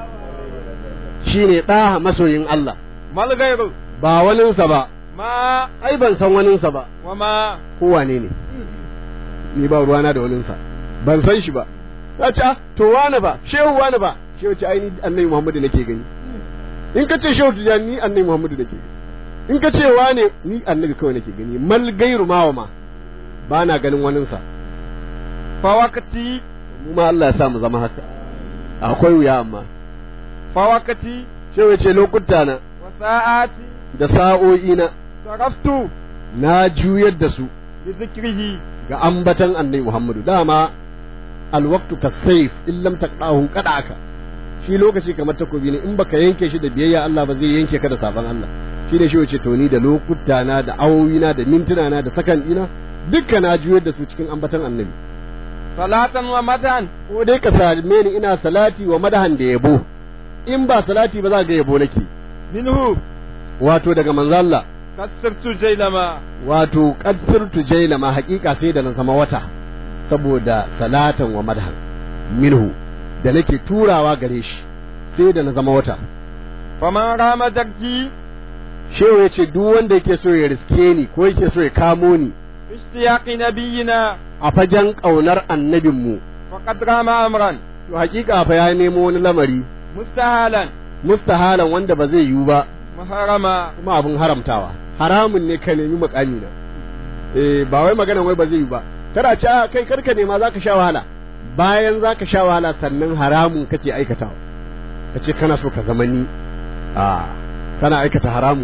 shine ɗaha masoyin Allah mal ghayru ba waninsa ba ma ai ban san waninsa ba wa ma ko wane ne ni ba ruwana da waninsa ban san shi ba ta ce ah, to wane ba shehu wane ba shehu ce ai ni annabi Muhammadu nake gani in ka ce shehu tijani ni annabi Muhammadu nake gani in ka ce wane ni annabi kawai nake gani mal gairu ma wa ma ba na ganin waninsa fa waqti mu ma Allah ya sa mu zama haka akwai wuya amma fa waqti shehu ya ce lokuta na wa sa'ati da sa'o'i na saraftu na juyar da su bi dhikrihi ga ambatan annabi Muhammadu dama alwaqtu kasayf in lam taqdahu qadaka shi lokaci kamar takobi ne in baka yanke shi da biyayya Allah ba zai yanke ka da sabon Allah shi ne shi wace to ni da lokuta na da awowi na da mintuna na da sakan ina dukka na juyar da su cikin ambatan annabi salatan wa madan ko dai ka same ni ina salati wa madahan da yabo in ba salati ba za ga yabo nake minhu wato daga manzo Allah kasirtu jailama wato qadsirtu jailama haƙiƙa sai da na zama wata saboda salatan wa madhan minhu da nake turawa gare shi sai da na zama wata faman rama darki shehu ya ce duk wanda yake so ya riske ni ko yake so ya kamo ni ishtiyaqi nabiyina a fagen ƙaunar annabinmu faqad rama amran to haƙiƙa fa ya nemo wani lamari mustahalan mustahalan wanda ba zai yiwu ba muharrama kuma abin haramtawa haramun ne ka nemi makami na eh ba wai magana wai ba zai yi ba kada ce a kai karka nema zaka sha wahala bayan zaka sha wahala sannan haramun kake aikatawa kace kana so ka zama ni a kana aikata haramun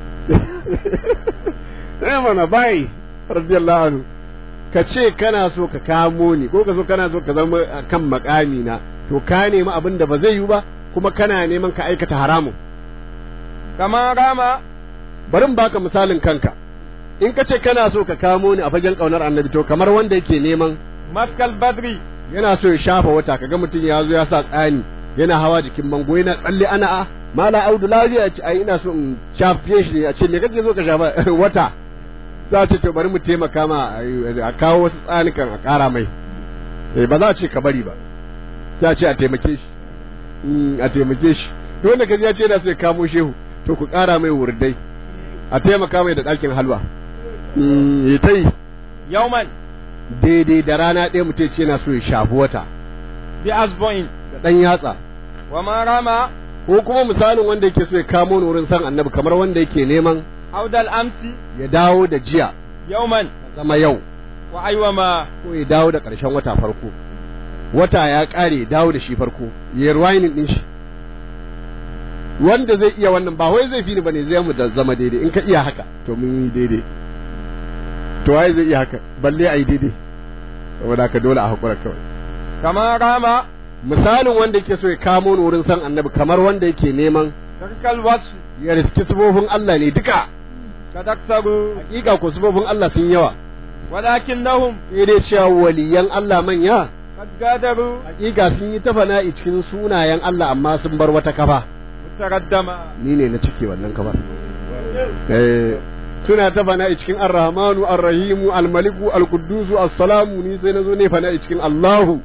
eh mana bai radiyallahu anhu ka ce kana so ka kamo ni ko ka so kana so ka zama kan makami na to ka nemi abin da ba zai yi ba kuma kana neman ka aikata haramun kama rama bari in baka misalin kanka in ka ce kana so ka kamo ni a fagen kaunar annabi to kamar wanda yake neman maskal badri yana so ya shafa wata kaga mutum ya zo ya sa tsani yana hawa jikin bango yana tsalle ana a mala audu lafiya ce ai ina so in shafe shi a ce me kake so ka shafa wata za a ce to bari mu taimaka ma a kawo wasu tsanikan a ƙara mai eh ba za a ce ka bari ba za a ce a taimake shi a taimake shi to wanda kaji ya ce yana so ya kamo shehu to ku ƙara mai wurdai a taimaka mai da ɗakin halwa ya ta yi yauman daidai da rana ɗaya mutum ce yana so ya shafi wata bi asbu'in da ɗan yatsa wa ma rama ko kuma misalin wanda yake so ya kamo ni wurin san annabi kamar wanda yake neman عود الأمس ya dawo da jiya يوما zama yau وأيوما ko ya dawo da ƙarshen wata farko wata ya ƙare ya dawo da shi farko ya rewinding din shi wanda zai iya wannan ba wai zai fi ni bane zai mu da zama daidai in ka iya haka to mun yi daidai to waye zai iya haka balle a yi daidai saboda haka dole a hakura kawai كما رام misalin wanda yake so ya kamo ni wurin san annabi kamar wanda yake neman ترك الوصف ya riski sifofin Allah ne duka قد أكثروا hakika ko sifofin Allah sun yawa ولكنهم sai dai cewa waliyan Allah manya قد قادروا hakika sun yi ta fana'i cikin sunayen Allah amma sun bar wata kafa متردما ni ne na cike wannan kafar eh suna ta fana'i cikin ar-rahmanu ar-rahimu al-maliku al-quddusu as-salamu ni sai nazo ne fana'i cikin Allahu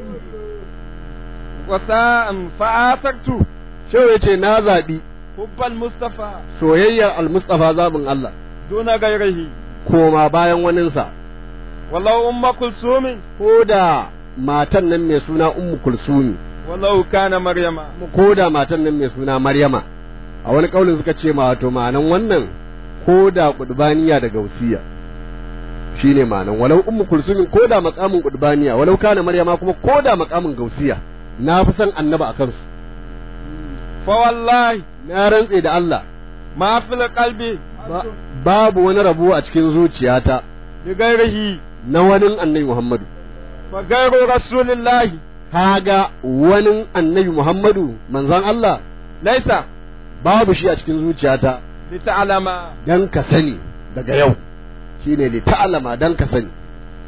وساء فآثرت shehu yace na zabi حب المصطفى soyayyar al-mustafa zabin Allah دون غيره koma bayan waninsa ولو أم كلثوم ko da matan nan mai suna ummu kulsumi ولو كان مريم ko da matan nan mai suna maryama a wani kaulin suka ce ma wato ma'anan wannan ko da kudbaniya da gausiya shine ma'anan walau ummu kulsumin ko da makamin kudbaniya walau kana maryama kuma ko da makamin gausiya na fi son annaba akan su فوالله na rantse da Allah ما في القلب ba- babu wani rabo a cikin zuciyata لغيره na wani annabi Muhammadu فغير رسول الله kaga wani annabi Muhammadu manzon Allah ليس babu shi a cikin zuciyata لتعلم dan ka sani daga yau shine li ta'lama dan ka sani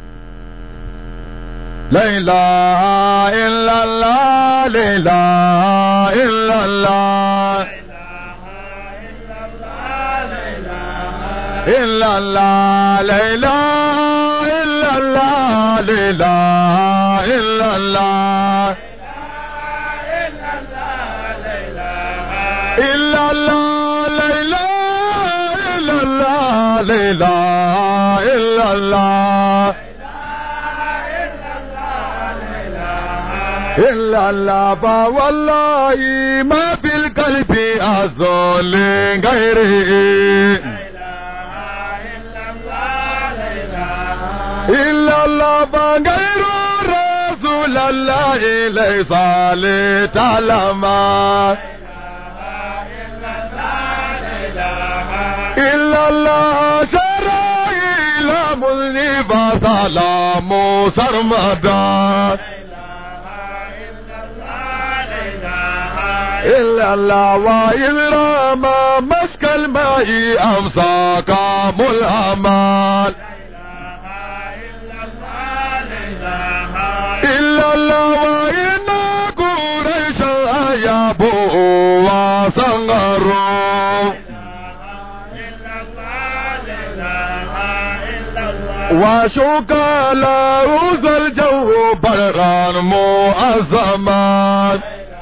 لا إله إلا الله لا إله إلا الله إلا الله لا إله إلا الله لا إله إلا الله إلا الله لا إله إلا الله لا إله إلا الله إلا الله فوالله ما في القلب أزول غيره إلا الله فغير رسول الله ليس لتعلم إلا الله شرع إلى مذنب سلام سرمدا إلا الله وإلا ما مسك الماء أمساك ملهمان إلا الله وإن قريشا يابوا وصغروا وشوك له ذا الجو برا مؤزمان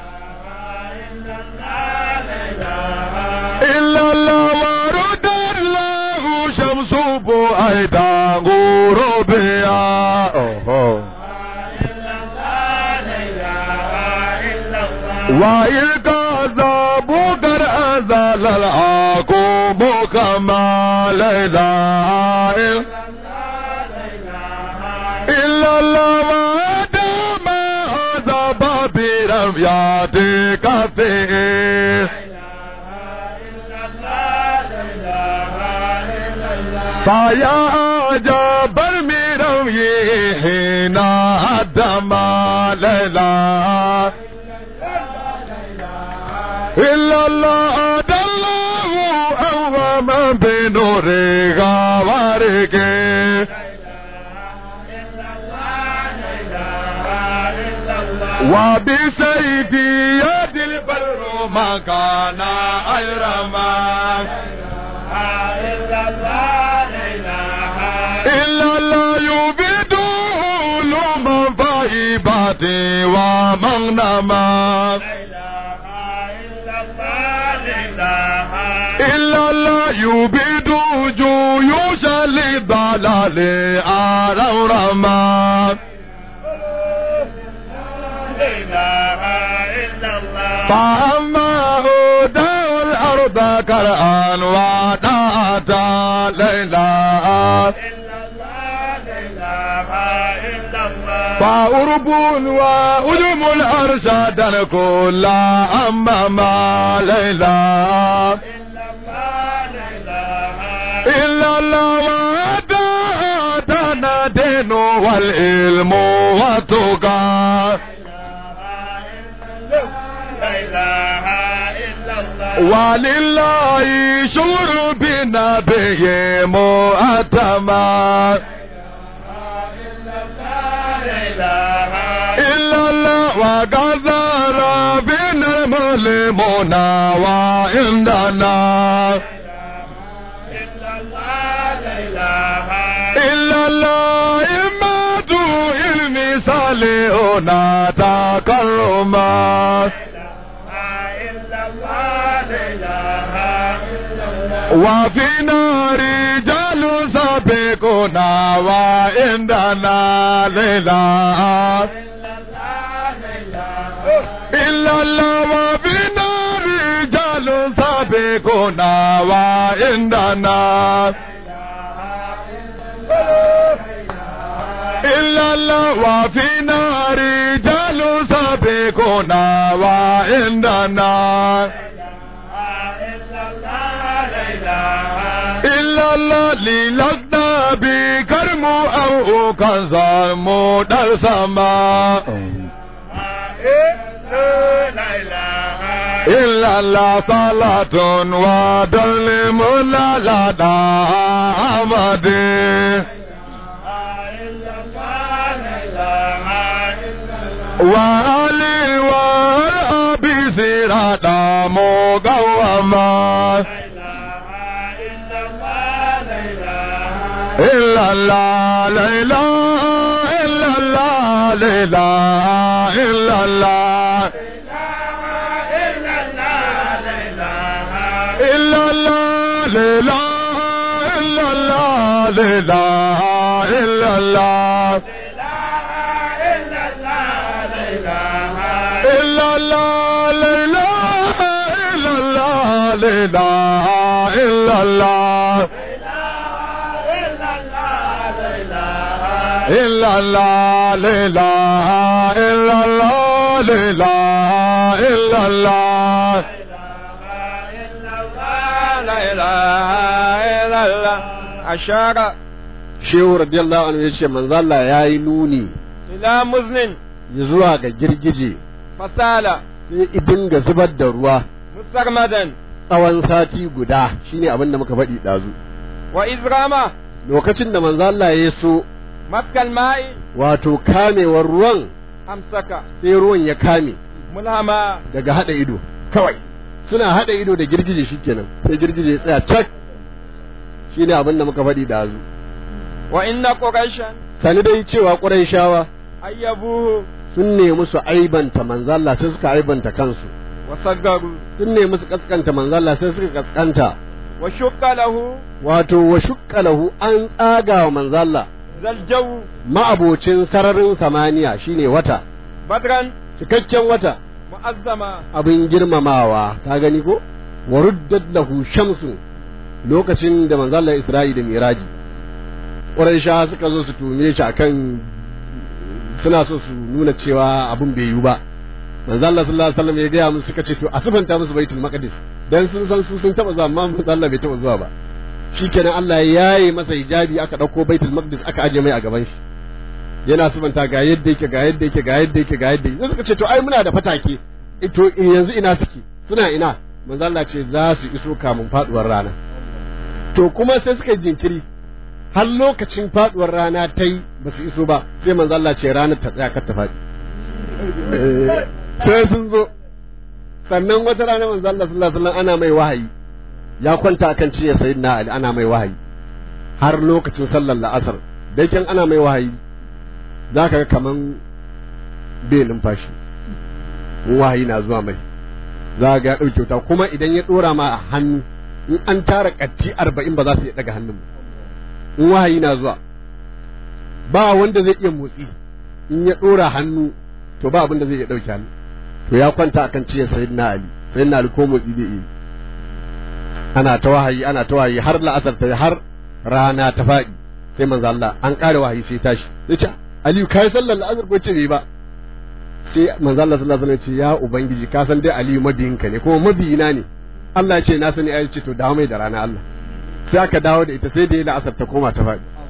إلا الله ورد الله شمس بعيدا غروبها أوه. وإذ كذب قد أزال العقوب كما لا إله إلا الله وعدم هذا بابرم ياتيك فيه فيا عجب الميرم هنا الدم لا إله إلا الله دله أوما بنور غوارك وبسيفي يد البر ما كان أيرما إلا الله يبيد لمن فايباتي ومغنما إلا الله يبيد جيوش للضلال أرورما فأما شرعا ودعت ليلى فأرب وأدم الأرشاد كل أمام ليلى إلا الله وعدنا دين والعلم والتقى ولله شعور بنبي مؤتمر إلا الله وقدر بنا المسلمون وعندنا إلا الله إمات علمي صالحنا تكرما وفينا رجال سابقنا وعندنا ليلى إلا الله وفينا رجال سابقنا وعندنا إلا الله وفينا رجال سابقنا وعندنا إلا الله للقنا بكرم أو كنزار مدر سما إلا الله صلاة ودلم لا لا دا أمدي وعلي والأبي سيرادا مقوما إلا الله لا إله إلا الله لا إله إلا الله إلا الله لا إله إلا الله لا إله إلا الله لا إله إلا الله لا إله إلا الله لا إله إلا الله لا إله إلا الله أشار shehu radiyallahu anhu yace manzo Allah yayi nuni إلى مزن zuwa ga girgije فسال sai idin ga zubar da ruwa مسرمدا tsawon sati guda shine abin da muka faɗi ɗazu وإذ رمى lokacin da manzo Allah ya so مسك الماء wato kamewar ruwan أمسك sai ruwan ya kame ملهما daga hada ido kawai suna hada ido da girgije shikenan sai girgije ya tsaya cak shine abin da muka faɗi ɗazu وإن قريشا sani dai cewa shawa أيبوه sun nemi su aibanta manzo Allah sai suka aibanta kansu وصغروا sun nemi su kaskanta manzo Allah sai suka kaskanta وشق له wato wa shukka lahu an tsaga wa manzo Allah ذا الجو ma'abocin sararin samaniya shine wata بدرا cikakken wata mu'azzama abin girmamawa ka gani ko wa ruddat lahu shamsu lokacin da manzo Allah Isra'i da Miraji Quraisha suka zo su tume shi akan suna so su nuna cewa abin bai yiwu ba manzo Allah sallallahu alaihi wasallam ya gaya musu suka ce to a sifanta musu baitul maqdis dan sun san su sun taba zuwa amma manzo Allah bai taba zuwa ba shikenan Allah ya yaye masa hijabi aka dauko baitul maqdis aka aje mai a gaban shi yana sifanta ga yadda yake ga yadda yake ga yadda yake ga yadda yake sai suka ce to ai muna da fatake to yanzu ina suke suna ina manzo Allah ce za su iso kamun faduwar rana to kuma sai suka yi jinkiri har lokacin faduwar rana ta yi ba su iso ba sai manzo Allah ce ranar ta tsaya kar ta faɗi sai sun zo sannan wata rana manzo Allah sallallahu alaihi wasallam ana mai wahayi ya kwanta akan ciye sayyidina Ali ana mai wahayi har lokacin sallar la'asar dai kin ana mai wahayi zaka ga kaman bai numfashi in wahayi na zuwa mai za ga ya ɗauke wuta kuma idan ya ɗora ma a hannu in an tara ƙatti arba'in ba za su iya ɗaga hannun ba in wahayi na zuwa ba wanda zai iya motsi in ya ɗora hannu to ba abin da zai iya ɗauke hannu to ya kwanta akan ciye sayyidina ali sayyidina ali ko motsi zai iya ana ta wahayi ana ta wahayi har la'asar ta har rana ta faɗi sai manzo Allah an ƙara wahayi sai tashi ya ce Aliyu kai sallar la'asar ko ce bai ba sai manzo Allah sallallahu alaihi wasallam ya ce ya ubangiji ka san dai Aliyu mabiyinka ne kuma mabiyina ne Allah ya ce na sani ya ce to dawo mai da rana Allah sai aka dawo da ita sai da ya la'asar ta koma ta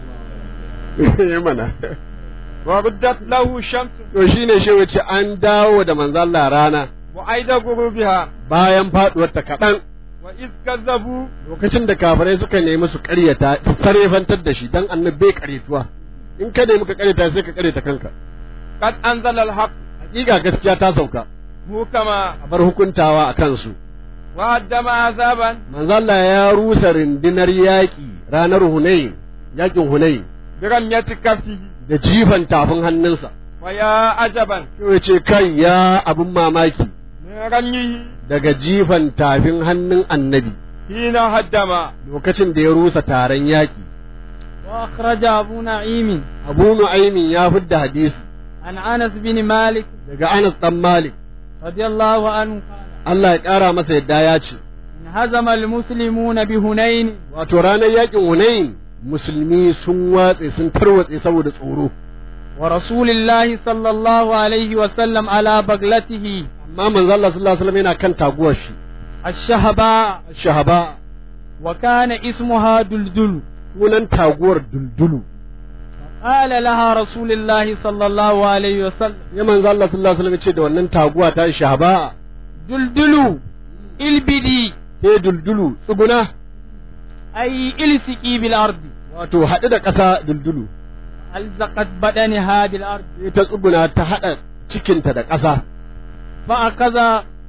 faɗi mana وردت له الشمس to shine shi wace an dawo da manzo Allah rana وأيد غروبها bayan faduwar ta kaɗan وإذ كذبوا lokacin da kafirai suka nemi su ƙaryata su sarefantar da shi dan annabi bai ƙaryatuwa in ka nemi ka ƙaryata sai ka ƙaryata kanka قد أنزل الحق hakika gaskiya ta sauka محكما a bar hukuntawa a kansu وهدم عذابا manzo Allah ya rusa rundunar yaƙi ranar Hunayn yaƙin Hunayn برمية كفه da jifan tafin hannunsa ويا عجبا sai ce kai ya abin mamaki من رميه daga jifan tafin hannun annabi حين هدم lokacin da ya rusa taron yaƙi وأخرج أبو نعيم Abu Nu'aymin ya fidda hadisi عن أنس بن مالك daga Anas dan Malik رضي الله عنه قال Allah ya ƙara masa yadda ya ce انهزم المسلمون بهنين wato ranar yaƙin Hunayn musulmi sun watse sun tarwatse saboda tsoro ورسول الله صلى الله عليه وسلم على بغلته amma manzo Allah sallallahu alaihi wasallam yana kan taguwar shi الشهباء shahaba وكان اسمها دلدل sunan taguwar duldulu قال لها رسول الله صلى الله عليه وسلم ya manzo Allah sallallahu alaihi wasallam ya ce da wannan taguwa ta shahaba دلدل البدي ke duldulu tsuguna أي السقي بالأرض wato haɗu da ƙasa duldulu ألزقت بدنها بالأرض sai ta tsuguna ta haɗa cikinta da ƙasa فأخذ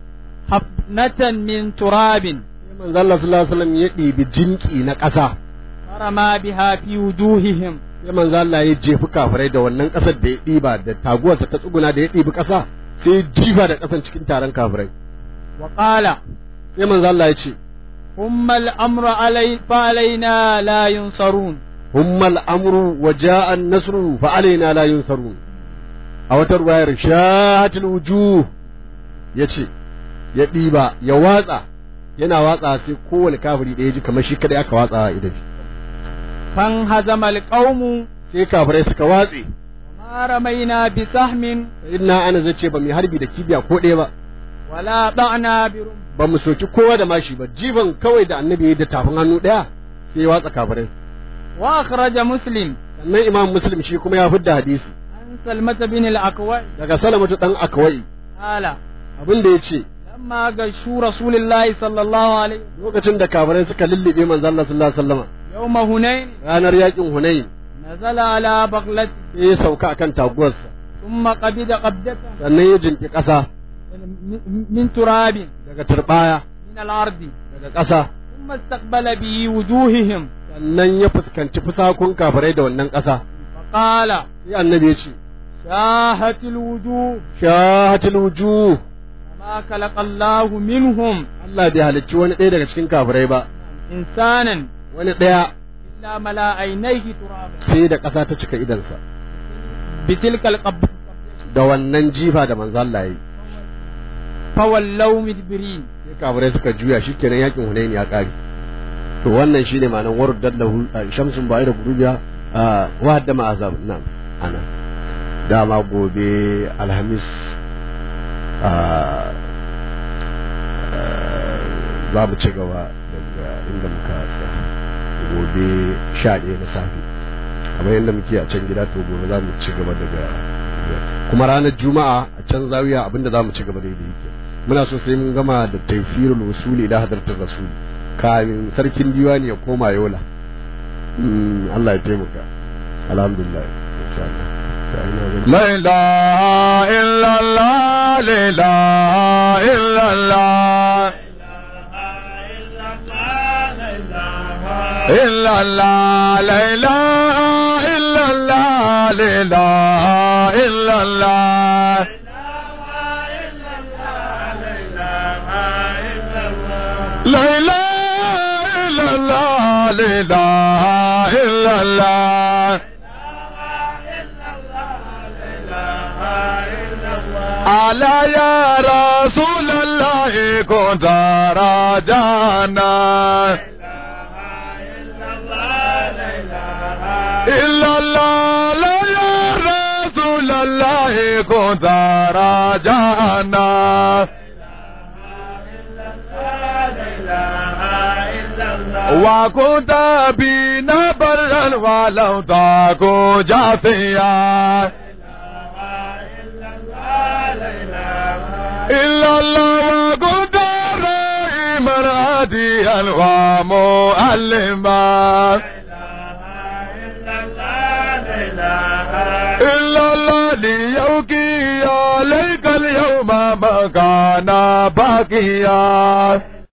حفنة من تراب sai manzo Allah sallallahu alaihi wasallam ya ɗibi jinki na ƙasa فرمى بها في وجوههم sai manzo Allah ya jefi kafirai da wannan ƙasar da ya ɗiba da taguwarsa ta tsuguna da ya ɗibi ƙasa sai ya jifa da ƙasan cikin taron kafirai وقال sai manzo Allah ya ce ثم الأمر علي فعلينا لا ينصرون humma al'amru wa ja'a an-nasru fa alaina la yunsarun a wata ruwayar shahatul wujuh yace ya ɗiba ya watsa yana watsa sai kowane kafiri da ya ji kamar shi kadai aka watsa a idan فانهزم القوم sai kafirai suka watse وما رمينا بسهم inna ana zai ce ba mai harbi da kibiya ko ɗaya ba ولا ضعنا برمح ba mu soki kowa da mashi ba jifan kawai da annabi ya yi da tafin hannu ɗaya sai ya watsa kafirai وأخرج مسلم sannan imam muslim shi kuma ya fidda hadisi عن سلمة بن الأكوع daga salamatu dan akwai قال abin da ya ce لما غشوا رسول الله صلى الله عليه وسلم lokacin da kafirai suka lullube manzo Allah sallallahu alaihi wasallam يوم هنين ranar yakin hunain نزل على بغلته sai ya sauka akan taguwarsa ثم قبض قبضة sannan ya jinki ƙasa من تراب daga turbaya من الأرض daga ƙasa ثم استقبل به وجوههم sannan ya fuskanci fusakun kafirai da wannan ƙasa فقال sai annabi ya ce شاهت الوجوه shahatul wujuh وما خلق الله منهم Allah bai halicci wani ɗaya daga cikin kafirai ba إنسانا wani ɗaya إلا ملا عينيه ترابا sai da ƙasa ta cika idansa بتلك القبضة da wannan jifa da manzo Allah ya yi فولوا مدبرين sai kafirai suka juya shikenan yakin hunain ya kare to wannan shine ma'anar warud dallahu shamsun ba'i da gurubiya wa haddama azab na'am ana dama gobe alhamis za mu ci gaba daga inda muka tsaya gobe sha ɗaya na safe kamar yadda muke a can gida to gobe za mu ci gaba daga kuma ranar juma'a a can zawiya abinda za mu ci gaba daidai yake muna so sai mun gama da taifirul wasuli ila hadartar rasuli kamin sarkin diwani ya koma yola Allah ya taimaka alhamdulillah insha Allah لا إله إلا الله لا إله إلا الله إلا الله لا إله إلا الله لا إله إلا الله لا إله إلا الله لا إله إلا الله ألا يا رسول الله كنت راجعنا إلا الله لا يا رسول الله كنت راجعنا وكنت بنا برا ولو تكو جافيا إلا الله وكنت رائما هاديا ومؤلما إلا الله ليوكي عليك اليوم ما كان باقيا